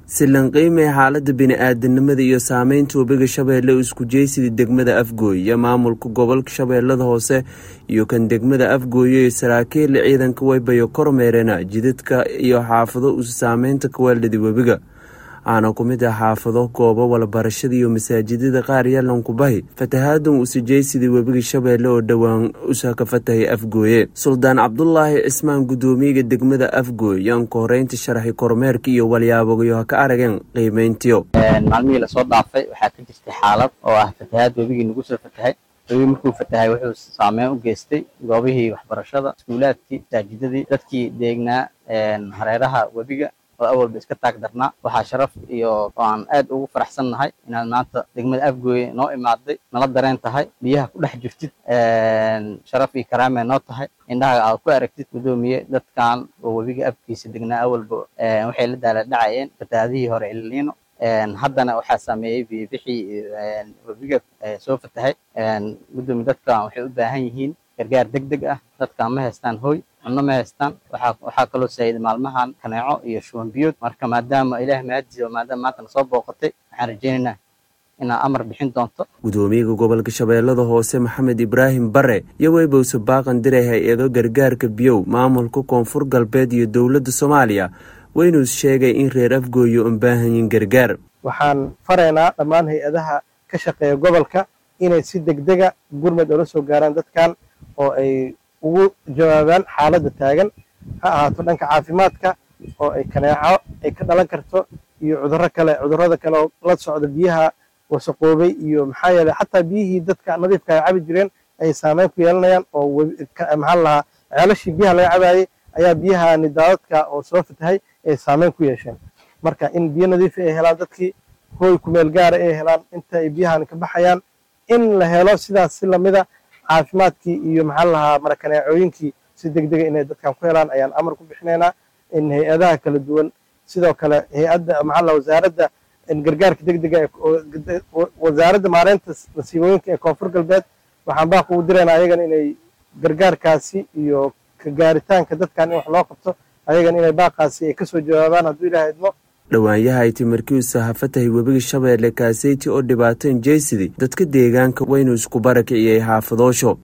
silanqiimay xaalada bini-aadanimada iyo saameynta webiga shabeelle isku jeysidii degmada afgooy iyo maamulka gobolka shabeellada hoose iyo kan degmada afgooye iyo saraakiil ciidanka waybayo kormeerena jidadka iyo xaafado u saameynta kawaaldhadi webiga waxaana ku mid ah xaafado goobo walabarashada iyo masaajidada qaar yalankubahi fatahaadan usijeysidii webiga shabeelle oo dhowaan usa ka fatahay afgooye suldaan cabdulaahi cismaan guddoomiyaga degmada afgooy yaan ka horeynta sharaxay kormeerka iyo walyaabogayo ha ka arageen qiimeyntiyo maalmihii lasoo dhaafay waxaa ka jirtay xaalad oo ah fatahaad webigii nagu soo fatahay webigi markuu fatahay wuxuu saameyn u geystay goobihii waxbarashada iskuulaadkii masaajidadii dadkii deegnaa hareeraha webiga oo awalba iska taag darnaa waxaa sharaf iyo oo aan aad ugu faraxsan nahay inaad maanta degmada afgooye noo imaaday nala dareen tahay biyaha ku dhex jirtid sharaf iyo karaamee noo tahay indhaha aad ku aragtid guddoomiye dadkan oo webiga afkiisa degnaa awalba waxay la daala dhacayeen fatahaadihii hore ilniino haddana waxaa saameeyey biyobixii webiga soo fatahay guddoomiye dadkan waxay u baahan yihiin gargaar deg deg ah dadkan ma haystaan hooy cunno ma haystaan waxaa kaloo saayiday maalmahan kaneeco iyo shuban biyood marka maadaama ilaah mahadiisa maadaama maanta nasoo booqatay waxaan rajaynaynaa inaad amar bixin doonto gudoomiyaga gobolka shabeellada hoose maxamed ibraahim bare iyo weybowse baaqan diray hay-ado gargaarka biyow maamulka koonfur galbeed iyo dowladda soomaaliya weynuus sheegay in reer afgooyo un baahanyin gargaar waxaan faraynaa dhammaan hay-adaha ka shaqeeya gobolka inay si degdega gurmad oola soo gaaraan dadkan oo ay ugu jawaabaan xaaladda taagan ha ahaato dhanka caafimaadka oo ay kaneeco ay ka dhalan karto iyo cudurro kale cudurrada kale oo la socda biyaha wasaqoobay iyo maxaa yeeley xataa biyihii dadka nadiifka ay cabi jireen ayay saameyn ku yeelanayaan oo maxaa lahaa ceelashii biyaha laga cabaayey ayaa biyahani daadadka oo soo fatahay ay saameyn ku yeesheen marka in biyo nadiifa ay helaan dadkii hooy kumeel gaara ay helaan inta ay biyahani ka baxayaan in la helo sidaas si lamida caafimaadkii iyo maxaa lahaa marakaneecooyinkii si deg dega inay dadkan ku helaan ayaan amar ku bixinaynaa in hay-adaha kala duwan sidoo kale hay-adda maxaa laha wasaaradda gargaarka deg dega wasaaradda maareynta nasiibooyinka ee koonfur galbeed waxaan baaq ugu diraynaa ayagan inay gargaarkaasi iyo ka gaaritaanka dadkan in wax loo qabto ayagan inay baaqaasi ay kasoo jawaabaan hadduu ilaah idmo dhowaanyaha ay timarkiisu ha fatahay webiga shabeelle kaaseyti oo dhibaateen jeysidi dadka deegaanka waynu isku barakiciyey xaafadoosho